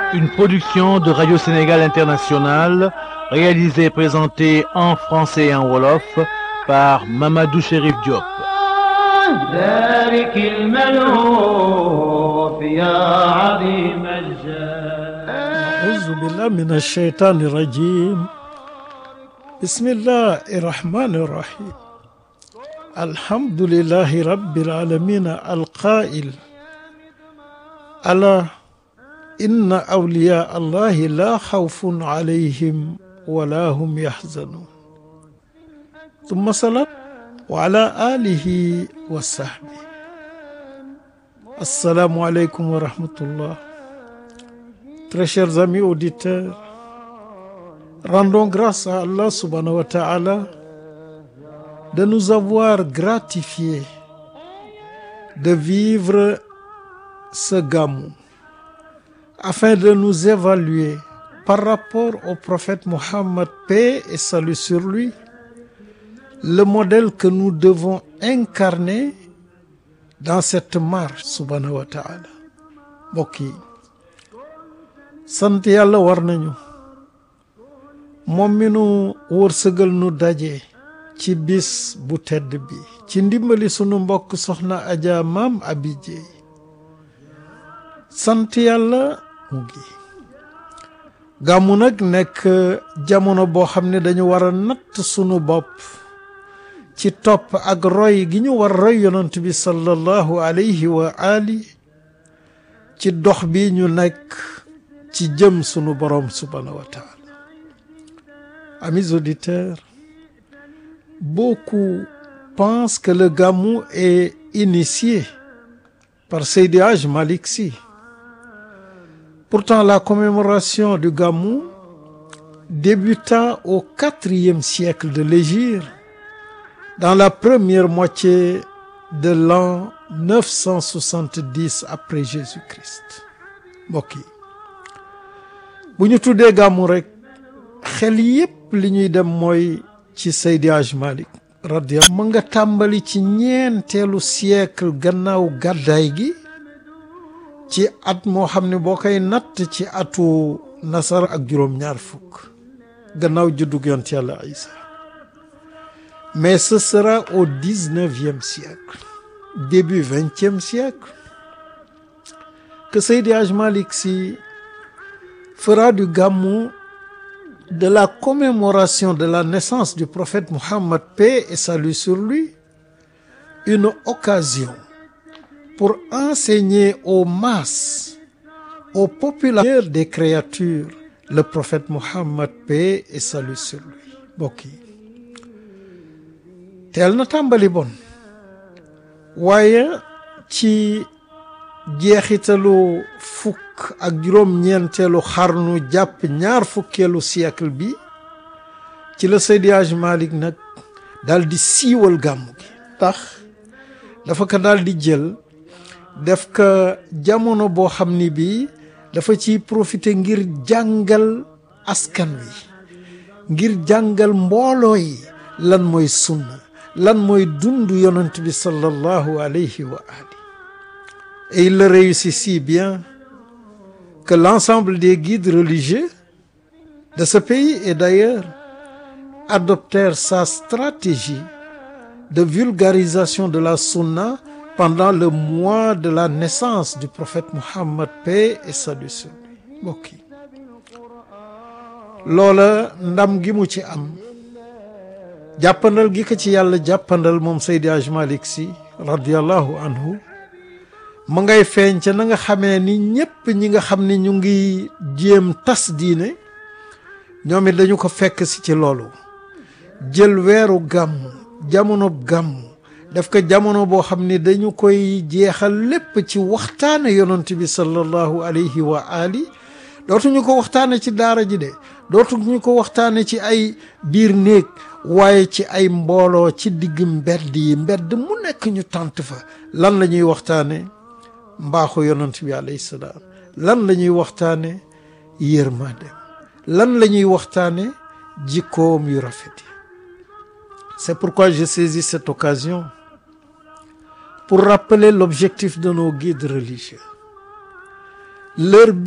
une production de Radio Sénégal International, réalisée et présentée en français et en wolof par Mamadou Chérif Diop. ذلك الملهوف يا عظيم الجاه أعوذ بالله من الشيطان الرجيم بسم الله الرحمن الرحيم الحمد لله رب العالمين القائل ألا إن أولياء الله لا خوف عليهم ولا هم يحزنون ثم صلاة وعلى آله وصحبه السلام عليكم ورحمة الله Très chers amis auditeurs, rendons grâce à Allah subhanahu wa ta'ala de nous avoir gratifié de vivre ce gamou afin de nous évaluer par rapport au prophète Mohammed, paix et salut sur lui, le modèle que nous devons incarner dans cette marche subhanahu wa ta'ala mbokk yi sant yàlla war nañu moom mi nu wërsëgal nu daje ci bis bu tedd bi ci ndimbali sunu mbokk soxna Adja Maam Abi Jeey sant yàlla mu ngi gàmmu nag nekk jamono boo xam ne dañu war a natt sunu bopp ci topp ak roy gi ñu war roy yonent bi sallallahu alayhi wa ali ci dox bi ñu nekk ci jëm sunu borom subhanahu wa taala amis auditeurs beaucoup pensent que le gamou est initié par Seydi Hadj Malick Sy pourtant la commémoration du gamou débuta au quatrième siècle de l'hégire dans la première moitié de l'an 970 après Jésus-Christ mbokk yi bu ñu tuddee gàmmu rek xel yépp li ñuy dem mooy ci Seydi Hadj Malick radiyallahu ma nga tàmbali ci ñeenteelu siècle gannaaw gàddaay gi ci at moo xam ne boo koy natt ci atu nasar ak juróom-ñaar fukk gannaaw juddug yonent Yàlla Isa mais ce sera au dix-neuvième siècle début vingtième siècle que Seydi Hadj Malick Sy fera du gamou de la commémoration de la naissance du prophète Mohammed paix et salut sur lui une occasion pour enseigner aux masses aux populations des créatures le prophète Mohammed paix et salut sur lui mbokk yi teel na tàmbali bon waaye ci jeexitalu fukk ak juróom-ñeenteelu xarnu jàpp ñaar fukkeelu siècle bi ci la Seydi Hadj Malick nag daal di siiwal gàmmu gi tax dafa ko daal di jël def ko jamono boo xam ni bii dafa ciy profiter ngir jàngal askan wi ngir jàngal mbooloo yi lan mooy sunna lan mooy dund yonent bi sallallahu alayhi wa ali et il le réussit si bien que l'ensemble des guides religieux de ce pays et d'ailleurs adoptèrent sa stratégie de vulgarisation de la sunna pendant le mois de la naissance du prophète Mohammed paix et salut sur lui mbokk yi loola ndam gi mu ci am jàppandal gi ko ci yàlla jàppandal moom Seydi Hadj Malick Sy radiyallahu anhu mu ngay feeñ ca na nga xamee ni ñépp ñi nga xam ni ñu ngi jéem tas diine ñoom it dañu ko fekk si ci loolu jël weeru gàmmu jamono gàmmu daf ko jamono boo xam ni dañu koy jeexal lépp ci waxtaane yonent bi sallallahu alayhi wa ali dootuñu ko waxtaane ci daara ji de dootuñu ko waxtaane ci ay biir néeg waaye ci ay mbooloo ci digg mbedd yi mbedd mu nekk ñu tànt fa lan la ñuy waxtaane mbaaxu yonent bi alayhi salaam lan la ñuy waxtaane yërmande lan la ñuy waxtaane jikkoom yu rafet yi c'est pourquoi je saisis cette occasion pour rappeler l'objectif de nos guides religieux leur